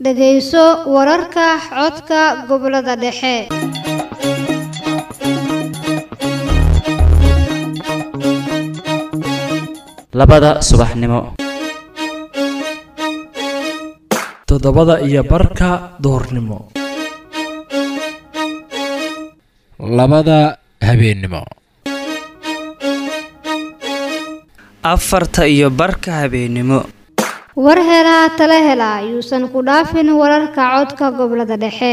dhegayso wararka codka gobollada dhexe labada subaxnimo toddobada iyo barka duhurnimo labada habeennimo afarta iyo barka habeennimo war helaa tala hela yuusan ku dhaafin wararka codka gobollada dhexe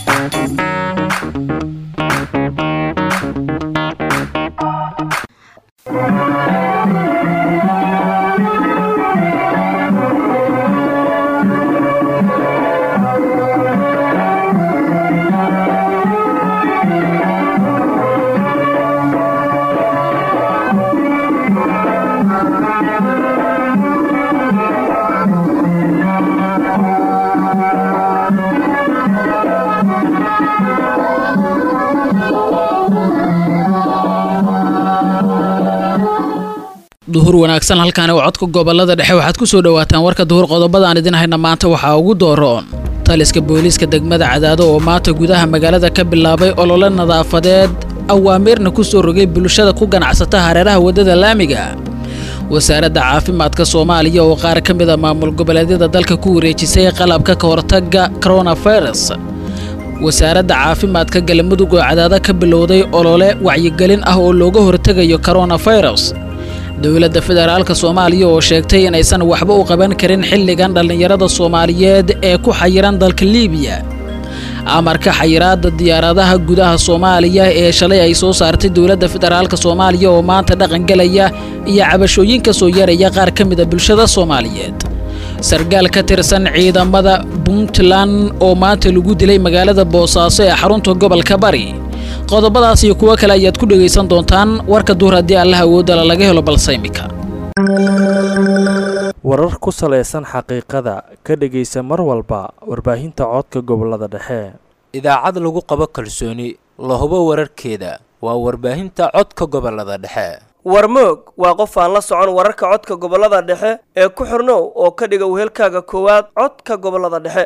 duhur wanaagsan halkaani waa codka gobolada dhexe waxaad ku soo dhowaataan warka duhur qodobada aan idin hayna maanta waxaa ugu dooroon taliska booliiska degmada cadaado oo maanta gudaha magaalada ka bilaabay olole nadaafadeed awaamirna ku soo rogay bulshada ku ganacsata hareeraha waddada laamiga wasaaradda caafimaadka soomaaliya oo qaar ka mida maamul goboleedyada dalka ku wareejisay qalabka ka hortagga coronavirus wasaaradda caafimaadka galmudug oo cadaado ka bilowday olole wacyigelin ah oo looga hortegayo coronavirus dowladda federaalka soomaaliya oo sheegtay inaysan waxba u qaban karin xilligan dhallinyarada soomaaliyeed ee ku xayiran dalka liibiya amarka xayiraadda diyaaradaha gudaha soomaaliya ee shalay ay soo saartay dowladda federaalka soomaaliya oo maanta dhaqangelaya iyo cabashooyinka soo yaraya qaar ka mida bulshada soomaaliyeed sargaal ka tirsan ciidamada puntland oo maanta lagu dilay magaalada boosaaso ee xarunta gobolka bari qodobadaas iyo kuwo kale ayaad ku dhegaysan doontaan warka duhur haddii allaha awoodala laga helo balse imika warar ku salaysan xaqiiqada ka dhegaysa mar walba warbaahinta codka gobolada dhexe idaacad lagu qabo kalsooni la hubo wararkeeda waa warbaahinta codka gobolada dhexe warmoog waa qof aan la socon wararka codka gobolada dhexe ee ku xirnow oo ka dhiga wehelkaaga koowaad codka gobolada dhexe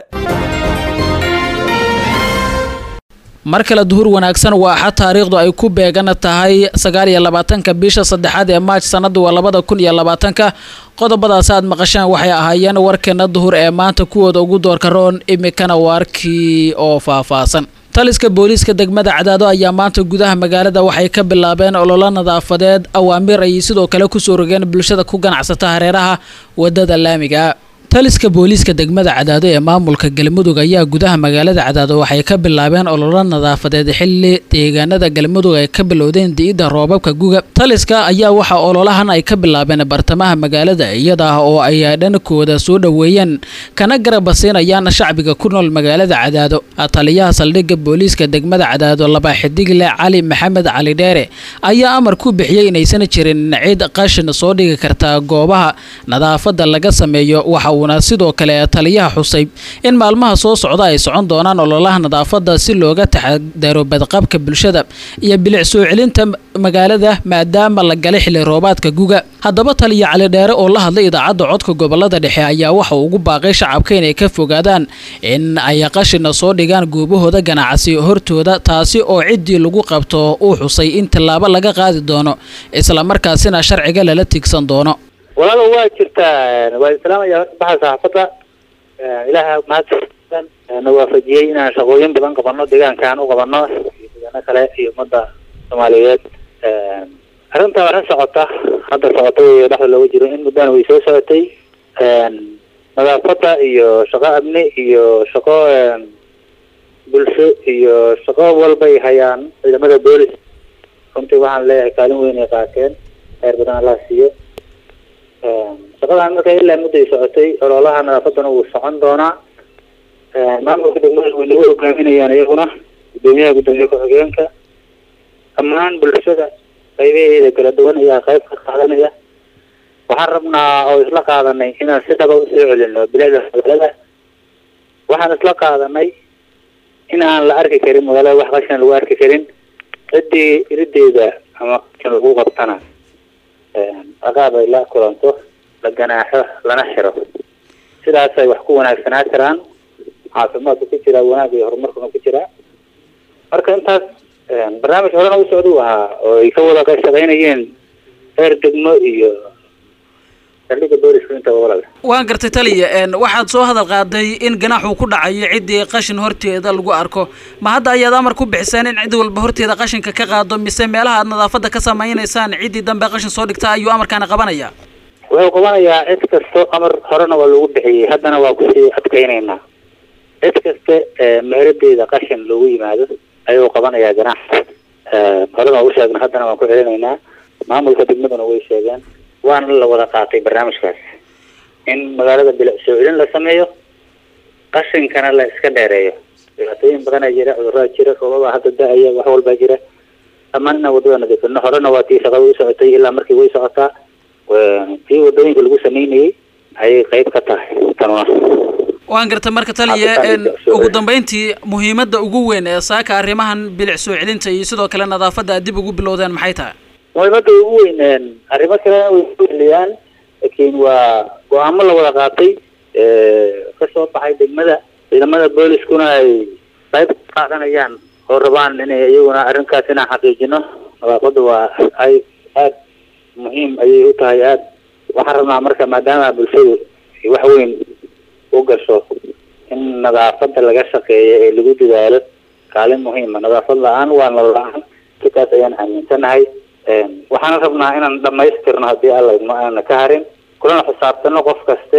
mar kale duhur wanaagsan waa axad taariikhdu ay ku beegan tahay sagaal iyo labaatanka bisha saddexaad ee maaj sanadu waa labada kun iyo labaatanka qodobadaas aad maqashaan waxay ahaayeen warkeena duhur ee maanta kuwooda ugu doorka roon imikana waarkii oo faahfaahsan taliska booliiska degmada cadaado ayaa maanta gudaha magaalada waxay ka bilaabeen ololo nadaafadeed awaamir ay sidoo kale kusoo rogeen bulshada ku ganacsata hareeraha wadada laamiga taliska booliiska degmada cadaado ee maamulka galmudug ayaa gudaha magaalada cadaado waxay ka bilaabeen ololo nadaafadeed xilli deegaanada galmudug ay ka bilowdeen di'idda roobabka guga taliska ayaa waxa ololahan ay ka bilaabeen bartamaha magaalada iyada ah oo ay dhankooda soo dhoweeyeen kana garabasiinayaan shacbiga ku nool magaalada cadaado taliyaha saldhigga booliiska degmada cadaado laba xidigle cali maxamed cali dheere ayaa amar ku bixiyey inaysan jirin cid qashin soo dhigi karta goobaha nadaafada laga sameeyo waxa uuna sidoo kale taliyaha xusay in maalmaha soo socda ay socon doonaan ololaha nadaafada si looga taxadaro badqabka bulshada iyo bilic soo celinta magaalada maadaama la galay xilli roobaadka guga haddaba taliya cali dheere oo la hadlay idaacadda codka gobolada dhexe ayaa waxa ugu baaqay shacabka inay ka fogaadaan in ay qashina soo dhigaan goobahooda ganacsi hortooda taasi oo ciddii lagu qabto uu xusay in tallaabo laga qaadi doono islamarkaasina sharciga lala tigsan doono walaalo waa jirtaa waa islaamaya horta baxa saxaafadda ilaaha mahadsan na waafajiyey inaan shaqooyin badan qabano deegaankaan u qabano iyo deegaano kale iyo ummadda soomaaliyeed arrinta arrin socota hadda socota wey dhexda looga jiro in muddana way soo socotay nadaafadda iyo shaqo amni iyo shaqo bulsho iyo shaqo walbay hayaan ciidamada boolis runtii waxaan leeyahay kaalin weyn ay qaateen heer badan allah siiyo shaqadan marka ilaa mudday socotay ololaha nadaafadana wuu socon doonaa maamulka degmada way nagu hogaaminayaan iyaguna gudoomiyaha gudoomiye ku-xigeenka dhammaan bulshada qaybaheeda kala duwan ayaa qayb ka qaadanaya waxaan rabnaa oo isla qaadanay inaan si dhaba usoo celino bilicda magaalada waxaan isla qaadanay in aan la arki karin magaalada wax qashin lagu arki karin ciddii irideeda ama qashin lagu qabtana aqaab ay la kulanto la ganaaxo lana xiro sidaasay wax ku wanaagsanaa karaan caafimaadku ku jiraa wanaagga iyo horumarkuna ku jiraa marka intaas barnaamij horena u socda u ahaa oo ay ka wada shaqaynayeen heer degmo iyo saldhigga booliska intaba walaal waan gartay taliya waxaad soo hadal qaaday in ganaxuu ku dhacayo ciddii qashin horteeda lagu arko ma hadda ayaad amar ku bixisaan in cid walba horteeda qashinka ka qaado mise meelaha aad nadaafadda ka samaynaysaan ciddii dambe qashin soo dhigta ayuu amarkaana qabanaya wuxuu qabanayaa cid kasto amar horena waa lagu bixiyey haddana waa kusii adkaynaynaa cid kaste meeradeeda qashin loogu yimaado ayuu qabanayaa ganaaxa horena waa u sheegna haddana waan ku celinaynaa maamulka degmaduna way sheegeen waana la wada qaatay barnaamijkaas in magaalada bilic soo celin la sameeyo qashinkana la iska dheereeyo dhibaatooyin badanaa jira cudurraa jira roobabaa hadda da-aya wax walbaa jira dhammaan inaan wadada nadiifino horena waa tii shaqada u socotay ilaa markii way socotaa tii wadooyinka lagu sameynayay ayay qayb ka tahay tanuna waan gartay marka taliya ugu dambeyntii muhiimadda ugu weyn ee saaka arrimahan bilic soo celinta iyo sidoo kale nadaafadda aad dib ugu bilowdeen maxay tahay muhiimadda ugu weyn arrimo kalena way ku celiyaan laakiin waa go-aamo la wada qaatay ka soo baxay degmada ciidamada booliskuna ay qayb ka qaadanayaan oo rabaan inay iyaguna arrinkaas inaan xaqiijino nadaafadda waa ay aada muhiim ayay u tahay aada waxaan rabnaa marka maadaama bulshadu wax weyn u gasho in nadaafadda laga shaqeeyo ee lagu dadaalo kaalin muhiima nadaafad la-aan waa nolol la-aan sikaas ayaan aaminsanahay waxaana rabnaa inaan dhamaystirno haddii alla idmo aanana ka harin kulana xisaabtano qof kaste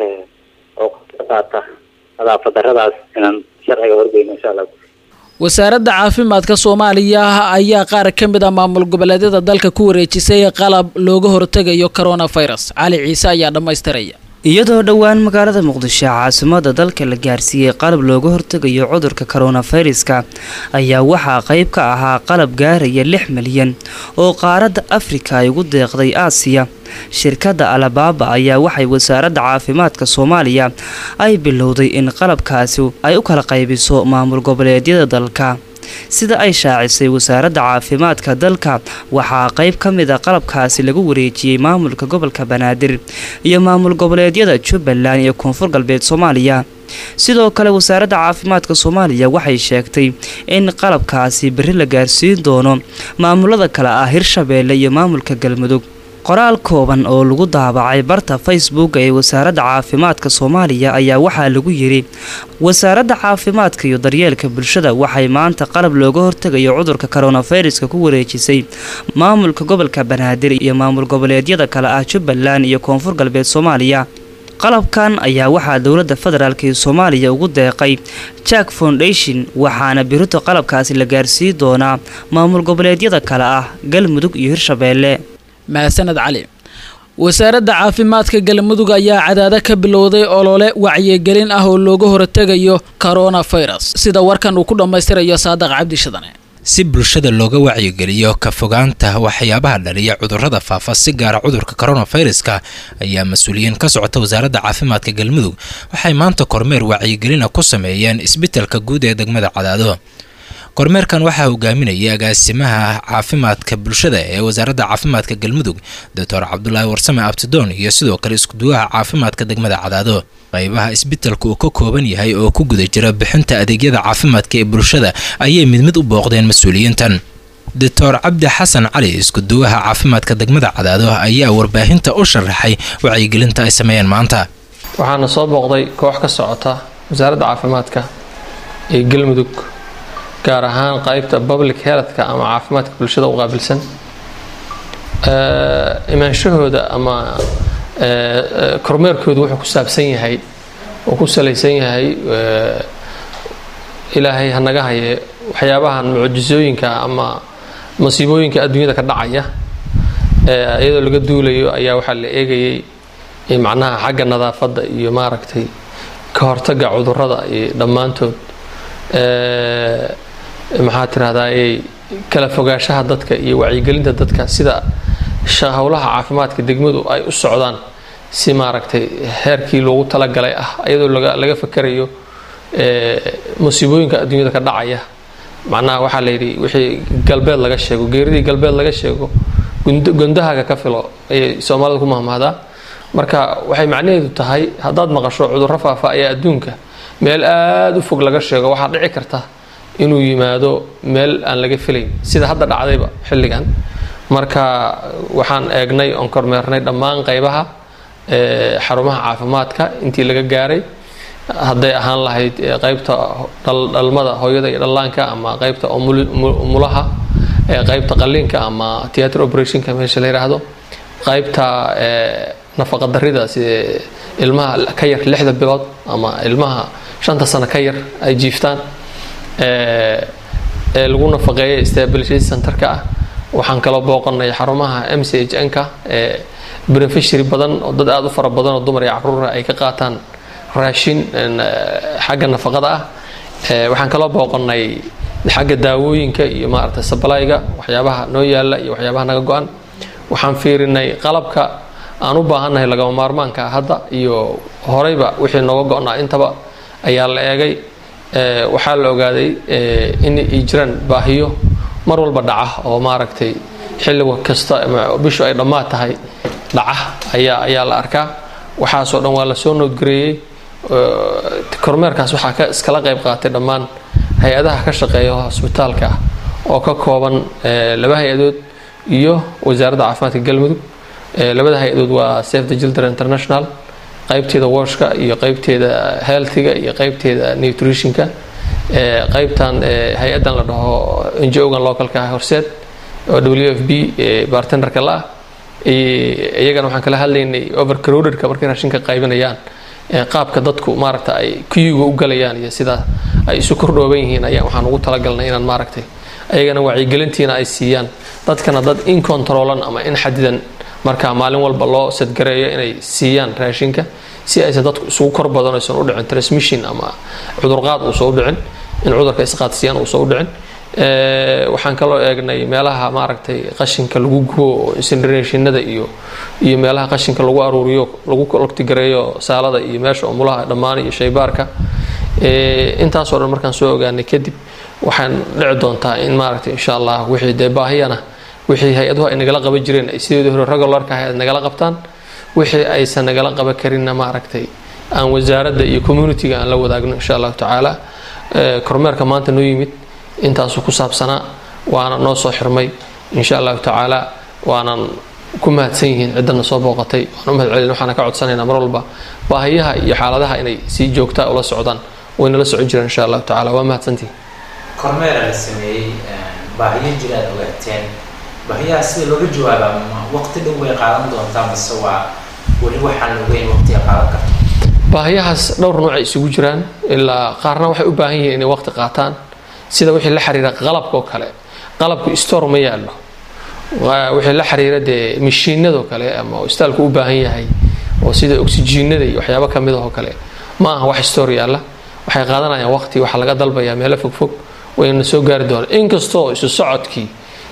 oo ka qaata nadaafad daradaas inaan sharciga horgeyno insha allah wasaaradda caafimaadka soomaaliya ayaa qaar ka mid ah maamul goboleedyada dalka ku wareejisay qalab looga hortegayo coronavirus cali ciise ayaa dhammaystiraya iyadoo dhowaan magaalada muqdisho caasimada dalka la gaarsiiyey qalab looga hortegayo cudurka koronaviruska ayaa waxaa qayb ka ahaa qalab gaaraya lix milyan oo qaaradda afrika ay ugu deeqday aasiya shirkadda alabaaba ayaa waxay wasaaradda caafimaadka soomaaliya ay bilowday in qalabkaasi ay u kala qaybiso maamul goboleedyada dalka sida ay shaacisay wasaaradda caafimaadka dalka waxaa qayb ka mid a qalabkaasi lagu wareejiyey maamulka gobolka banaadir iyo maamul goboleedyada jubbaland iyo koonfur galbeed soomaaliya sidoo kale wasaaradda caafimaadka soomaaliya waxay sheegtay in qalabkaasi berri la gaarsiin doono maamulada kale ah hirshabeelle iyo maamulka galmudug qoraal kooban oo lagu daabacay barta facebook ee wasaaradda caafimaadka soomaaliya ayaa waxaa lagu yidhi wasaaradda caafimaadka iyo daryeelka bulshada waxay maanta qalab looga hortegayo cudurka koronaviruska ku wareejisay maamulka gobolka banaadir iyo maamul goboleedyada kale ah jubbaland iyo koonfur galbeed soomaaliya qalabkan ayaa waxaa dowladda federaalk ee soomaaliya ugu deeqay jack foundation waxaana birito qalabkaasi la gaarsii doonaa maamul goboleedyada kale ah galmudug iyo hirshabeelle mahadsaned cali wasaaradda caafimaadka galmudug ayaa cadaado ka bilowday olole wacyigelin ah oo looga hortegayo coronavirus sida warkan uu ku dhammaystirayo saadaq cabdi shadane si bulshada looga wacyigeliyo ka fogaanta waxyaabaha dhaliya cudurrada faafa si gaara cudurka coronaviruska ayaa mas-uuliyiin ka socota wasaaradda caafimaadka galmudug waxay maanta kormeer wacyigelina ku sameeyeen isbitalka guud ee degmada cadaado kormeerkan waxaa hogaaminayay agaasimaha caafimaadka bulshada ee wasaaradda caafimaadka galmudug doctor cabdulaahi warsame abtidoon iyo sidoo kale iskuduwaha caafimaadka degmada cadaado qaybaha isbitalka uu ka kooban yahay oo ku guda jira bixinta adeegyada caafimaadka ee bulshada ayay mid mid u booqdeen mas-uuliyiintan doctor cabdi xasan cali iskuduwaha caafimaadka degmada cadaado ayaa warbaahinta u sharaxay wacyigelinta ay sameeyeen maanta waxaana soo booqday koox ka socota wasaaradda caafimaadka ee galmudug gaar ahaan qaybta public healthka ama caafimaadka bulshada u qaabilsan imaanshahooda ama kormeerkoodu wuxuu ku saabsan yahay oo ku salaysan yahay ilaahay hanaga haye waxyaabahan mucjisooyinka ama masiibooyinka adduunyada ka dhacaya iyadoo laga duulayo ayaa waxaa la eegayay macnaha xagga nadaafadda iyo maaragtay ka hortaga cudurrada iyo dhammaantood maxaa tirahdaa kala fogaanshaha dadka iyo wacyigelinta dadka sida howlaha caafimaadka degmadu ay u socdaan si maaragtay heerkii loogu talagalay ah iyadoo laga fakarayo musiibooyinka adduunyada ka dhacaya macnaha waxaa la yidhi wixii galbeed laga sheego geeridii galbeed laga sheego gondahaaga ka filo ayay soomaalida ku mahmahdaa marka waxay macnaheedu tahay haddaad maqasho cudurro faafa ayaa adduunka meel aada u fog laga sheego waxaa dhici karta inuu yimaado meel aan laga filayn sida hadda dhacdayba xilligan marka waxaan eegnay oon kormeernay dhammaan qaybaha xarumaha caafimaadka intii laga gaaray hadday ahaan lahayd qaybta dhalmada hooyada iyo dhallaanka ama qaybta umulaha qaybta qaliinka ama theatre operationka meesha la yidhaahdo qaybta nafaqa darida sida ilmaha ka yar lixda bilood ama ilmaha shanta sano ka yar ay jiiftaan ee lagu nafaqeeya stability centerka ah waxaan kaloo booqanay xarumaha m c h n ka ee beneficiary badan oo dad aada u fara badan oo dumar iyo caruura ay ka qaataan raashin xagga nafaqada ah waxaan kaloo booqanay xagga daawooyinka iyo maaragtay sablayga waxyaabaha noo yaala iyo waxyaabaha naga go-an waxaan fiirinay qalabka aan u baahannahay lagama maarmaanka hadda iyo horeyba wixii nooga go-naa intaba ayaa la eegay waxaa la ogaaday in ay jiraan baahiyo mar walba dhaca oo maaragtay xilliga kasta bishu ay dhammaad tahay dhaca ayaa ayaa la arkaa waxaasoo dhan waa lasoo noodgareeyey kormeerkaas waxaa ka iskala qayb qaatay dhammaan hay-adaha ka shaqeeya hosbitaalka ah oo ka kooban laba hay-adood iyo wasaaradda caafimaadka galmudug labada hay-adood waa safe the children international qaybteeda washka iyo qaybteeda healthiga iyo qaybteeda nutritionka qaybtan hay-adan la dhaho ngo-gan localka horseed oo w f b bartenderka la ah iyagana waxaan kala hadlaynay overcrowdedka markay raashinka qaybinayaan qaabka dadku maaragta ay kuyuga u galayaan iyo sida ay isu kordhooban yihiin ayaa waxaan ugu talagalnay inaan maaragtay ayagana wacyigelintiina ay siiyaan dadkana dad in controlan ama in xadidan markaa maalin walba loo sadgareeyo inay siiyaan raashinka si aysan dadku isugu kor badan aysan u dhicin transmission ama cudurqaad uusan u dhicin in cudurka isqaadsiiyaan uusan u dhicin waxaan kaloo eegnay meelaha maaragtay qashinka lagu gubo oo incinerationada iyo iyo meelaha qashinka lagu aruuriyo lagu logtigareeyo saalada iyo meesha umulaha dhammaan iyo shaybaarka intaasoo dhan markaan soo ogaanay kadib waxaan dhici doontaa in maaragtay insha allah wixii dee baahiyana wixii hay-aduhu ay nagala qaban jireen ay sideedii hore regularka ahay nagala qabtaan wixii aysan nagala qaban karinna maaragtay aan wasaaradda iyo communitiga aan la wadaagno insha allahu tacaala kormeerka maanta noo yimid intaasuu ku saabsanaa waana noo soo xirmay insha allahu tacaala waanan ku mahadsan yihiin ciddana soo booqatay waan u mahad celin waxaana ka codsanaynaa mar walba baahiyaha iyo xaaladaha inay si joogtaa ula socdaan wayna la socon jireen insha allahu tacaala waa mahadsantihin kormeera la sameeyey baahiyo jira aad ogaateen baahiyaha sida looga jawaabaa ma waqti dhow way qaadan doontaa mase waa weli waxaan ogeyn waqtiga qaadan karto baahiyahaas dhowr noocay isugu jiraan ilaa qaarna waxay u baahan yihiin inay waqti qaataan sida wixii la xiriira qalabka oo kale qalabku store ma yaallo wixii la xiriira dee mishiinadoo kale ama istaalku u baahan yahay oo sida oksijiinada iyo waxyaabo kamid ahoo kale ma aha wax store yaalla waxay qaadanayaan waqti waxaa laga dalbayaa meelo fogfog wayna soo gaari doonaan inkastoo isu socodkii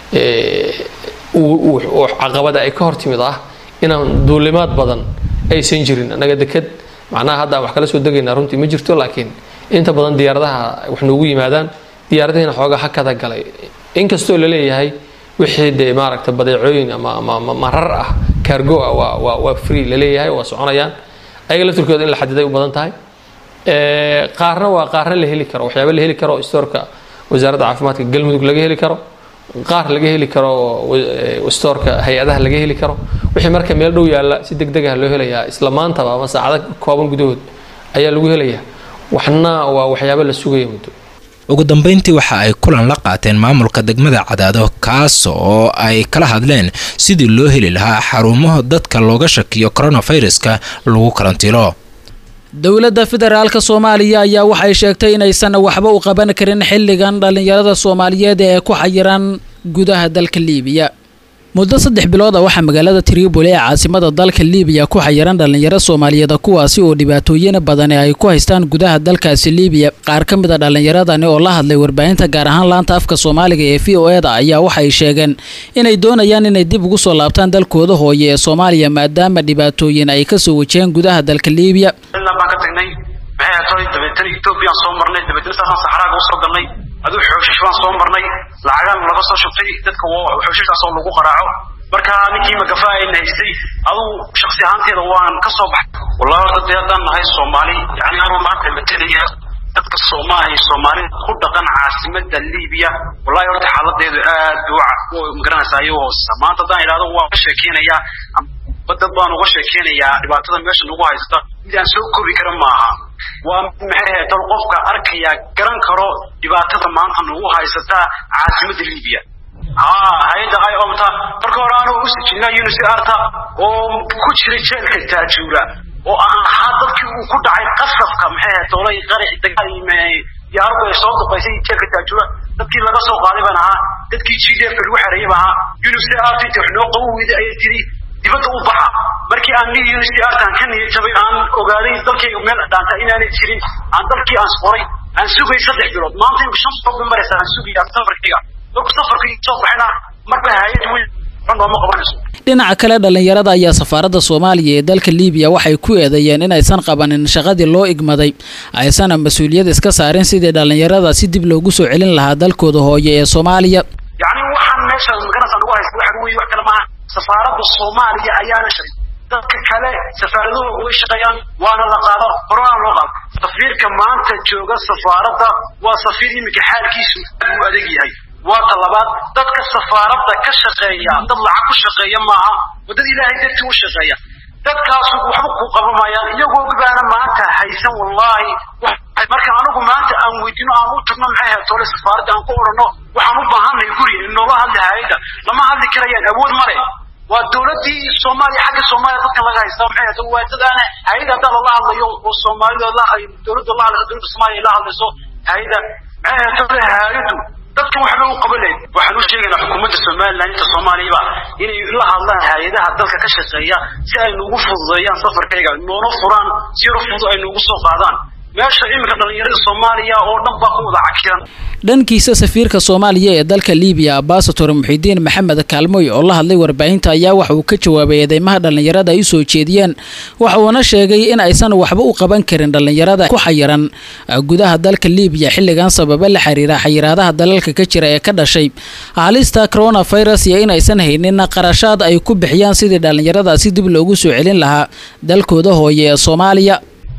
caqabada ay ka hor timid ah inaan duulimaad badan aysan jirin annaga deked macnaha hadda wax kala soo degaynaa runtii ma jirto laakiin inta badan diyaaradaha wax noogu yimaadaan diyaaradihiina xoogaa hakada galay inkastoo la leeyahay wixii dee maaragta badeecooyin ama ama marar ah cargo ah waa waa waa free la leeyahay waa soconayaan ayaga laftirkooda in la xadiday u badan tahay qaarna waa qaarna la heli karo waxyaaba la heli karo stoorka wasaaradda caafimaadka galmudug laga heli karo qaar laga heli karo stoorka hay-adaha laga heli karo wixii marka meel dhow yaalla si deg deg ah loo helayaa isla maantaba ama saacado kooban gudahood ayaa lagu helayaa waxna waa waxyaabo la sugaya muddo ugu dambeyntii waxa ay kulan la qaateen maamulka degmada cadaado kaas oo ay kala hadleen sidii loo heli lahaa xarumaha dadka looga shakiyo coronaviruska lagu karantiilo dowladda federaalka soomaaliya ayaa waxay sheegtay inaysan waxba u qaban karin xilligan dhallinyarada soomaaliyeed ee ku xayiran gudaha dalka liibiya muddo saddex bilooda waxaa magaalada tripoli ee caasimada dalka liibiya ku xayiran dhallinyaro soomaaliyeed kuwaasi oo dhibaatooyin badani ay ku haystaan gudaha dalkaasi liibiya qaar ka mid a dhallinyaradani oo la hadlay warbaahinta gaar ahaan laanta afka soomaaliga ee v o eda ayaa waxay sheegeen inay doonayaan inay dib ugu soo laabtaan dalkooda hooye ee soomaaliya maadaama dhibaatooyin ay kasoo wajaheen gudaha dalka liibiya baan ka tagnay maxay ahayd dabeetana ethoobiyan soo marnay dabeetana saasaan saxraaga usoo galnay aduu xooshish baan soo marnay lacagaan laga soo shubtay dadka xooshishaasoo lagu qaraaco marka ninkii magafa ayna haystay aduu shaksi ahaanteeda waan ka soo baxay wallahi horta dee haddaan nahay soomaali yani anuu maanta matalaya dadka soomaaliya soomaalida ku dhaqan caasimada libiya wallahi horta xaaladeedu aad bay u magaranaysaa ayuu hoosesa maanta haddaan idhahdo waan ka sheekeynayaa dad baan uga sheekeynayaa dhibaatada meesha nagu haysta mid aan soo koobi kara maaha waa maxay ahayd dal qofka arkaya garan karo dhibaatada maanta nagu haysata caasimada libiya haa hay-adda ay omta marka hore anuu u sijinaa unisi arta oo ku jiray jeelka taajuura oo aan ahaa dadkii uu ku dhacay qasabka maxay ahayd doolay qaraci dagaal diyaaradu ay soo duqaysay jeelka taajuura dadkii laga soo qaaday baan ahaa dadkii g d f lagu xereeyay baan ahaa unisi art inta wax noo qaban weyday ayay tiri dibadda u baxa markii aan nii unisi artan ka niyad jabay aan ogaaday dalkayga meel dhaanta inaanay jirin aan dalkii aan qoray aan sugay saddex bilood maanta imka shan bilood bay maraysaa aan sugayaa safarkayga marku safarkii soo baxayna marba hay-ad weyn nooma qabanayso dhinaca kale dhallinyarada ayaa safaaradda soomaaliya ee dalka liibiya waxay ku eedeeyeen inaysan qabanin shaqadii loo igmaday aysana mas-uuliyad iska saarin sidii dhallinyarada si dib loogu soo celin lahaa dalkooda hooye ee soomaaliya yacni waxaan meesha magaranaysa nagu haysta waxa weeye wax kale maaha safaaradda soomaaliya ayaana shay dadka kale safaaraduhu way shaqeeyaan waana la qaado horana loo qaado safiirka maanta jooga safaaradda waa safiir iminka xaalkiisu aad u adag yahay waa ta labaad dadka safaaradda ka shaqeeya dad lacag ku shaqeeya maaha oo dad ilaahay dartii u shaqeeya dadkaasu waxba ku qabamayaan iyagoo baana maanta haysan wallaahi marka anigu maanta aan weydino aan u tagno maxay ahayd tole safaaradda aan ku odhanno waxaan u baahanay guri noola hadli hay-adda lama hadli karayaan awood male waa dowladdii soomaaliya xagga soomaaliya dadkan laga haysta maxay ahayd waa dad aan hay-adda haddaa lala hadlayo oo soomaalida la dowladda la hadlayso dowladda soomaaliya la hadlayso hay-adda maxay ahayd tole hay-addu dadkan waxba u qaban lahayd waxaan u sheegaynaa xukuumadda somaliland inta soomaaliyaba inay la hadlaan hay-adaha dalka ka shaqeeya si ay nugu fududeeyaan safarkayga noona furaan si yaro fudud ay nugu soo qaadaan meesha iminka dhallinyarada soomaaliya oo dhan baa ku wada cakiran dhankiisa safiirka soomaaliya ee dalka liibiya ambasator muxidiin maxamed kaalmoy oo la hadlay warbaahinta ayaa waxa uu ka jawaabay eedeymaha dhallinyarada ay u soo jeediyeen waxa uuna sheegay in aysan waxba u qaban karin dhallinyarada ku xayiran gudaha dalka liibiya xilligan sababa la xiriira xayiraadaha dalalka ka jira ee ka dhashay halista coronavirus iyo in aysan haynin qarashaad ay ku bixiyaan sidii dhallinyaradaasi dib loogu soo celin lahaa dalkooda hooye ee soomaaliya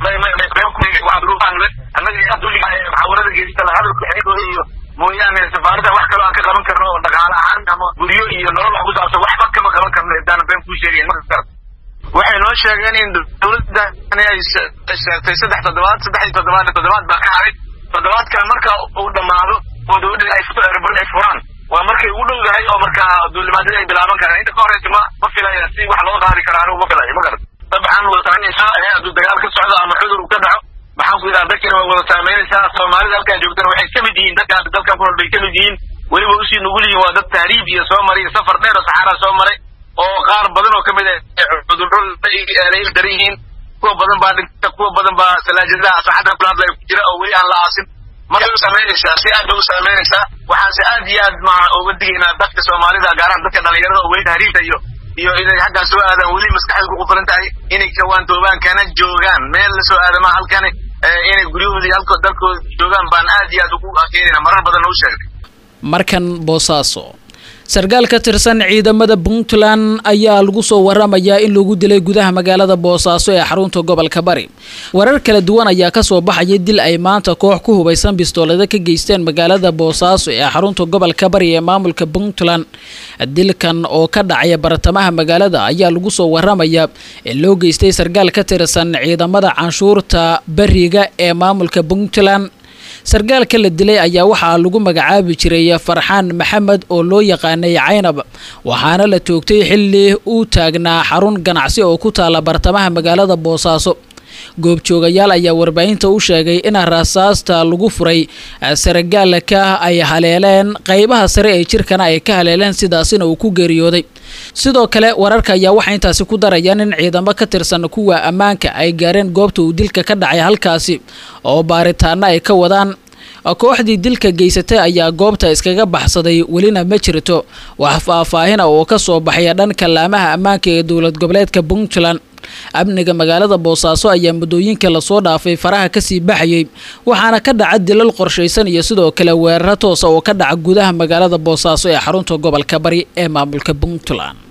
muxaawarada geystana hadalka xigooda iyo mooyaane safaarada wax kaloo aan ka qaban karno oo dhaqaale ahaan ama guryo iyo nolol wax ku saabsan waxba kama qaban karno intaana been kuu sheegayn marka waxay noo sheegeen in dowladda ay sheegtay saddex toddobaad saddex iyo toddobaad toddobaad baa ka haray toddobaadkan marka uu dhammaado oo dowladda ay erbon ay furaan waa markay ugu dhowdahay oo markaa duulimaadada ay bilaaban karaan inta ka horeysa ma ma filaya si wax loo qaadi kara anigu ma filayo ma garan dabcan wadasaanaysaa ee hadduu dagaal ka socdo ama cudur uu ka dhaco maxaan ku yidhaha dadkina way wada saameynaysaa soomaalida halkaa joogtana waxay ka mid yihiin dadka dalkan ku nool bay ka mid yihiin weliba usii nugul yihiin waa dad tahriib iyo soo maray iyo safar dheer oo saxaaraa soo maray oo qaar badan oo kamid ah cudurro la il daran yihiin kuwa badan baa dhinta kuwa badan baa salaajadaha saxadda kula hadlaya ku jira oo weli aan la aasin markay u saameynaysaa si aad bay u saameynaysaa waxaanse aad iyo aad ma uga digaynaa dadka soomaalida gaaraan dadka dhalinyarada oo weli tahriibta iyo iyo inay xaggaan soo aadaan weli maskaxda ku qufulan tahay inay kawaantoobaan kana joogaan meel la soo aadama halkani inay guryahoodii halkood dalkooda joogaan baan aad iyo aad ugu keenayna marar badan u sheegnay markan boosaaso sarkaal ka tirsan ciidamada puntland ayaa lagu soo waramayaa in lagu dilay gudaha magaalada boosaaso ee xarunta gobolka bari warar kala duwan ayaa kasoo baxaya dil ay maanta koox ku hubaysan bistoolada ka geysteen magaalada boosaaso ee xarunta gobolka bari ee maamulka puntland dilkan oo ka dhacaya bartamaha magaalada ayaa lagu soo waramayaa in loo geystay sarkaal ka tirsan ciidamada canshuurta bariga ee maamulka puntland sarkaalka la dilay ayaa waxaa lagu magacaabi jiray farxaan maxamed oo loo yaqaanay caynab waxaana la toogtay xilli uu taagnaa xarun ganacsi oo ku taala bartamaha magaalada boosaaso goobjoogayaal ayaa warbaahinta u sheegay in rasaasta lagu furay sargaalka ay haleeleen qeybaha sare ee jirkana ay ka haleeleen sidaasina uu ku geeriyooday sidoo kale wararka ayaa waxay intaasi ku darayaan in ciidamo ka tirsan kuwa ammaanka ay gaareen goobta uu dilka ka dhacay halkaasi oo baaritaano ay ka wadaan kooxdii dilka geysatay ayaa goobta iskaga baxsaday welina ma jirto wax faahfaahina oo ka soo baxaya dhanka laamaha ammaanka ee dowlad goboleedka puntland amniga magaalada boosaaso ayaa muddooyinka lasoo dhaafay faraha kasii baxayay waxaana ka dhaca dilal qorshaysan iyo sidoo kale weeraro toosa oo ka dhaca gudaha magaalada boosaaso ee xarunta gobolka bari ee maamulka puntland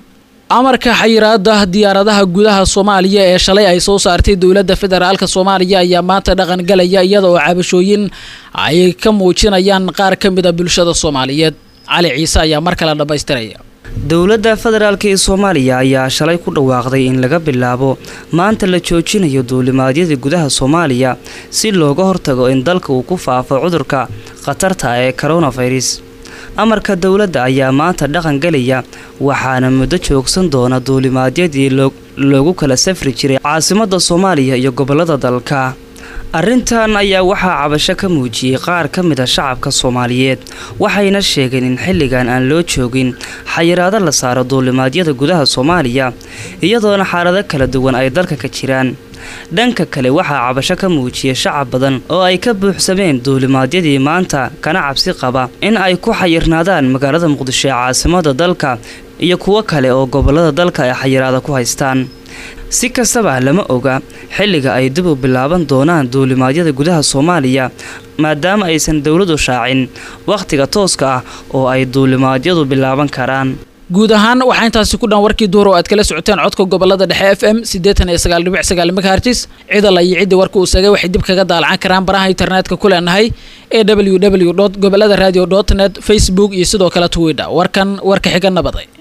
amarka xayiraada diyaaradaha gudaha soomaaliya ee shalay ay soo saartay dowladda federaalka soomaaliya ayaa maanta dhaqan galaya iyada oo cabashooyin ay ka muujinayaan qaar ka mid a bulshada soomaaliyeed cali ciise ayaa mar kale dhammaystiraya dowladda federaalk ee soomaaliya ayaa shalay ku dhawaaqday in laga bilaabo maanta la joojinayo duulimaadyada gudaha soomaaliya si looga hortago in dalka uu ku faafo cudurka khatarta ee coronavirus amarka dowladda ayaa maanta dhaqan galaya waxaana muddo joogsan doona duulimaadyadii loogu kala safri jiray caasimadda soomaaliya iyo gobollada dalka arrintan ayaa waxaa cabasho ka muujiyey qaar ka mid a shacabka soomaaliyeed waxayna sheegeen in xilligan aan loo joogin xayiraado la saaro duulimaadyada gudaha soomaaliya iyadoona xaalado kala duwan ay dalka ka jiraan dhanka kale waxaa cabasho ka muujiyay shacab badan oo ay ka buuxsameen duulimaadyadii maanta kana cabsi qaba in ay ku xayirnaadaan magaalada muqdisho ee caasimada dalka iyo kuwo kale oo gobollada dalka ay xayiraada ku haystaan si kastaba lama oga xilliga ay dib u bilaaban doonaan duulimaadyada gudaha soomaaliya maadaama aysan dowladu shaacin wakhtiga tooska ah oo ay duulimaadyadu bilaaban karaan guud ahaan waxaa intaasi ku dhan warkii duhur oo aad kala socoteen codka gobolada dhexe f m siddeetan iyo sagaal dhibic sagaal megahertis cidal iyo ciddii warka uu sagay waxay dib kaga daalacan karaan baraha internetka ku leenahay ee w w dot gobolada radio dot net facebook iyo sidoo kale twitter warkan warka xiga nabaday